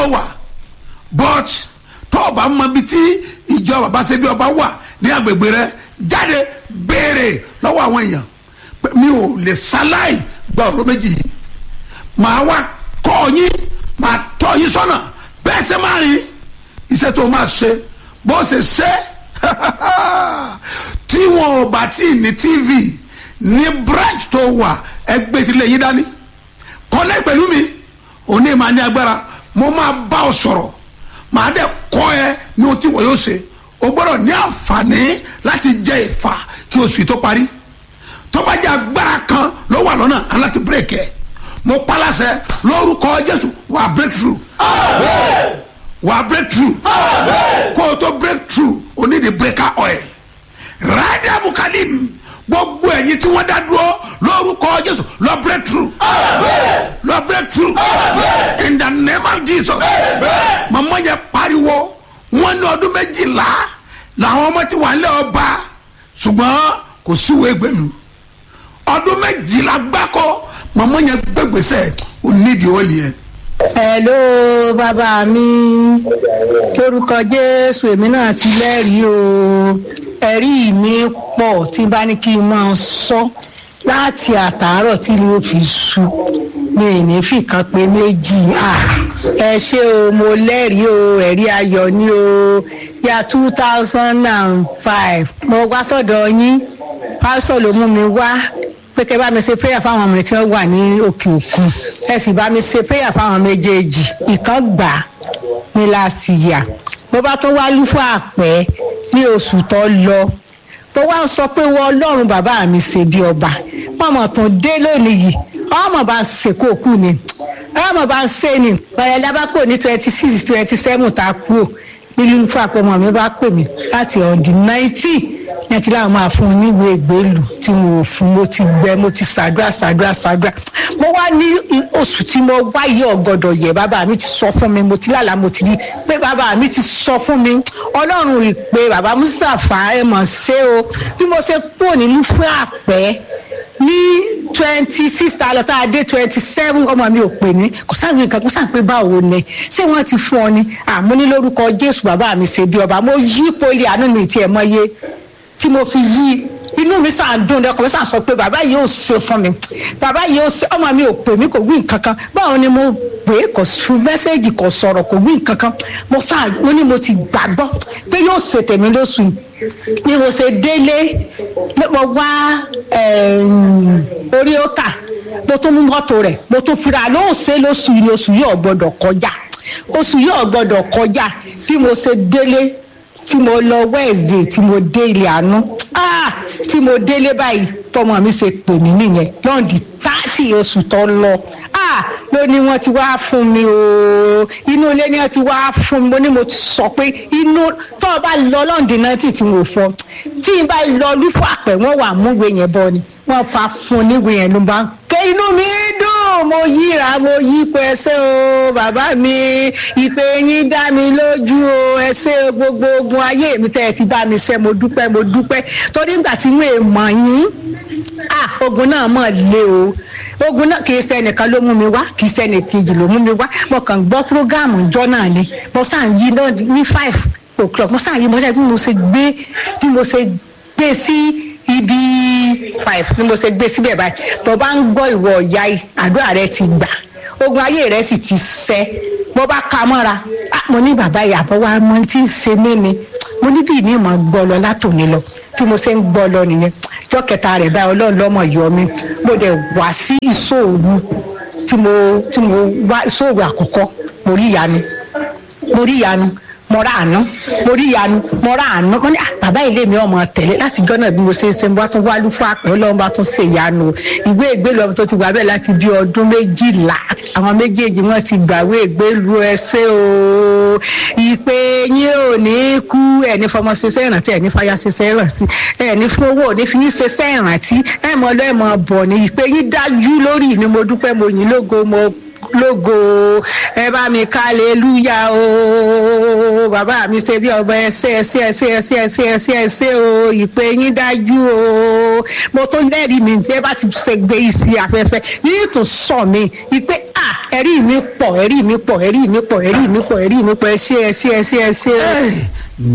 wà but tó o bá mọ ibi tí ìjọ bàbá ṣe bí ọba wà ní agbègbè rẹ jáde béèrè lọ́wọ́ àwọn èèyàn pé mi ò lè ṣaláì gba ọ̀rọ̀ méjì yìí màá wá kọ́ yín màá tọ́ yín sọ́nà bẹ́ẹ̀ ṣe máa rìn iṣẹ́ tó máa ṣe bó ṣe ṣe tí wọn ò bá tí ì ní tv ní branch tó wà ẹgbẹ́ ìtìlẹ̀ yín dání kọ́lẹ́ pẹ̀lú mi òní máa ní agbára mo máa bá ọ sọ̀rọ̀ màá dẹ̀ kọ́ ẹ ní ohun tí wọ́n yóò ṣe o gbọ́dọ̀ ní àǹfààní láti jẹ ìfà kí oṣù tó parí tó bá jẹ́ agbára kan ló wà lọ́nà aláti bírèkì ẹ̀ mo paláṣẹ lórúkọ jésù wà á break through wà á break through kó o tó break through o ní di breaker oil rádà mukalim gbogbo ẹ̀yin tí wọ́n dá dúró lórúkọ jésù lọ break through lọ break through in the name of jesus màmá yẹn pariwo wọn ní ọdún méjìlá làwọn ọmọ tí wà ń lé ọba ṣùgbọ́n kò síwèé gbèlú ọdún méjìlá gbáko màmá yẹn gbẹgbẹsẹ onídìí ó lè yẹn hello bàbá mi lórúkọ jésù èmi náà ti lẹ́rìí o ẹ̀rí mi pọ̀ tí bá ní kí n máa sọ láti àtàárọ̀ tí ló fi sú mi ì ní fìkan pé méjì à ẹ ṣé o mo lẹ́rìí o ẹ̀rí ayọ̀ ni o ya two thousand and five mo wá sọ́dọ̀ yín pásítọ̀ ló mú mi wá pé kẹ́ bá mi ṣe prayer fáwọn ọmọ tí wọ́n wà ní òkè òkun ẹ sì bá mi ṣe prayer fáwọn méjèèjì ìkan gbà ní láṣìyà mo bá tún wá lúfọ àpẹ ní oṣù tó lọ mo wá ń sọ pé wọ́n ọlọ́run bàbá mi ṣe bí ọba mọ̀mọ́ tó dé lónìí yìí ọmọ bá ń ṣe kó kú ni ọmọ bá ń ṣe ni ọ̀rẹ́ lábàpọ̀ ní twenty six twenty seven tá a kú ò nílùú fún àpẹmọ mi bá pè mí láti ọ̀dì ninety ní àti láwọn máa fún un níwèé ìgbélù tí mo ò fún mo ti gbẹ mo ti ṣàdúrà ṣàdúrà ṣàdúrà mo wá ní oṣù tí mo wáyé ọgọdọ yẹ bàbá mi ti sọ fún mi mo ti lálàá mo ti rí pé bàbá mi ti sọ fún mi ọlọ́run rí i pé bàbá mustapha ẹ mọ̀ ṣé o bí mo ṣe kúrò nílùú fún àpẹ́ ní twenty six ta lọ tá a dé twenty seven ọmọ mi ò pè ní kò sáré nǹkan kó sáré pé báwo ni ṣé wọ́n ti fún ọ ni àmú ní lórúkọ jésù bàbá mi ṣe bí ọba mo yí poli àánú mi tiẹ̀ mọ́ yé tí mo fi yí inú mi sàn dùn lẹkọọ mi sàn sọ pé bàbá yìí ò ṣe fún mi bàbá yìí ò ṣe ọmọ mi ò pè mí kò wí nǹkan kan báwo ni mo pè é kò fún mẹ́sẹ̀gì kò sọ̀rọ̀ kò wí nǹkan kan mo sàn mo ní mo ti gbàgbọ́ pé yóò ṣe tèmi lóṣù ni mo ṣe délé mo wá orí ọkà mo tún mú mọ́tò rẹ̀ mo tún fira ló ṣe lóṣù yìí oṣù yìí ò gbọ́dọ̀ kọjá oṣù yìí ò gbọ́dọ̀ kọjá bí mo ṣe délé tí mo lọ wednesday tí mo dé ilé àánú ah tí mo délé báyìí tọmọ mi ṣe pè mí nìyẹn lọ́ọ̀dì tààtì oṣù tó lọ ah ló ní wọ́n ti wá fún mi o inú ilé ni wọ́n ti wá fún mi mo ní mo ti sọ pé inú tó o bá lọ lọ́ọ̀dì náà tì tí mo fọ tí n bá lọ lúfọ àpẹ wọ́n wà múwe yẹn bọ ni wọ́n fa fún níwe yẹn ló bá ń ké inú mi dùn mo yíra mo yí pé ẹsẹ o bàbá mi ìpè yín dá mi lójú o ẹsẹ gbogbo ogun ayé mi tẹ́ ẹ ti bá mi ṣe mo dúpẹ́ mo dúpẹ́ torí nígbà tí wọ́n èèmọ̀ yín ah ogun náà mọ̀ lé o ogun náà kì í ṣe ẹnìkan ló mú mi wá kì í ṣe ẹnìkejì ló mú mi wá mo kàn gbọ́ prógáàmù jọ náà ni mo sàn yí náà ní five o'clock mo sàn yí mo ṣe bí mo ṣe gbé bí mo ṣe gbé sí ibi five ni mo ṣe gbé síbẹ̀ báyìí mo bá ń gbọ́ ìwọ ọ̀ya yìí àdúrà rẹ ti gbà ogun ayé rẹ sì ti ṣẹ mo bá ka mọ́ra mo ní bàbá ìyàbọ̀ wa mo ti ń ṣe mí ni mo ní bí ìní mọ̀ gbọ́ lọ látòní lọ bí mo ṣe ń gbọ́ lọ nìyẹn jọ́ kẹta rẹ̀ báyìí ọlọ́run lọ́mọ yọ mi mo dẹ̀ wá sí ìṣòro tí mo tí mo wá ìṣòro àkọ́kọ́ mo rí ìyanu mo rí ìyanu mo rà àánú mo rí ìyanu mo rà àánú mo ní bàbá ilé mi ọmọ tẹ̀lé láti jọ́nà bí mo ṣe ń ṣe mo bá tún wá lúfọ́ àpẹ́ ọlọ́run bá tún ṣe ìyanu ìwé ìgbélu ọmọ tó ti wà bẹ́ẹ̀ láti bí ọdún méjìlá àwọn méjèèjì wọn ti gbàwé ìgbélu ẹsẹ̀ o ìpè yín ò ní kú ẹni fọmọ ṣiṣẹ́ ìrántí ẹni fàyà ṣiṣẹ́ ìrántí ẹni fún owó òní fi yín ṣiṣẹ́ ìrántí ẹ mọ lọ ẹ mọ bọ̀ ní ìpè yín dájú lórí mi mo dúpẹ́ mo yìn lógo mo lógo ẹ bá mi kálẹ́lúyà o bàbá mi ṣe bí ọba ẹsẹ ẹsẹ ẹsẹ ẹsẹ ẹsẹ ẹsẹ ẹsẹ o ìpè yín dájú o mo tó lẹ́rìí mi tí ẹ bá ti ṣe gbé isi afẹ́fẹ́ yìí tún sọ mi ìpè à ẹ̀rí mi pọ̀ ẹ̀rí mi pọ̀ ẹ̀rí mi pọ̀ ẹ̀rí mi pọ̀ ẹ̀rí mi pọ̀ ẹ ṣé ẹ ṣé ẹ ṣé ẹ ṣé. Hey,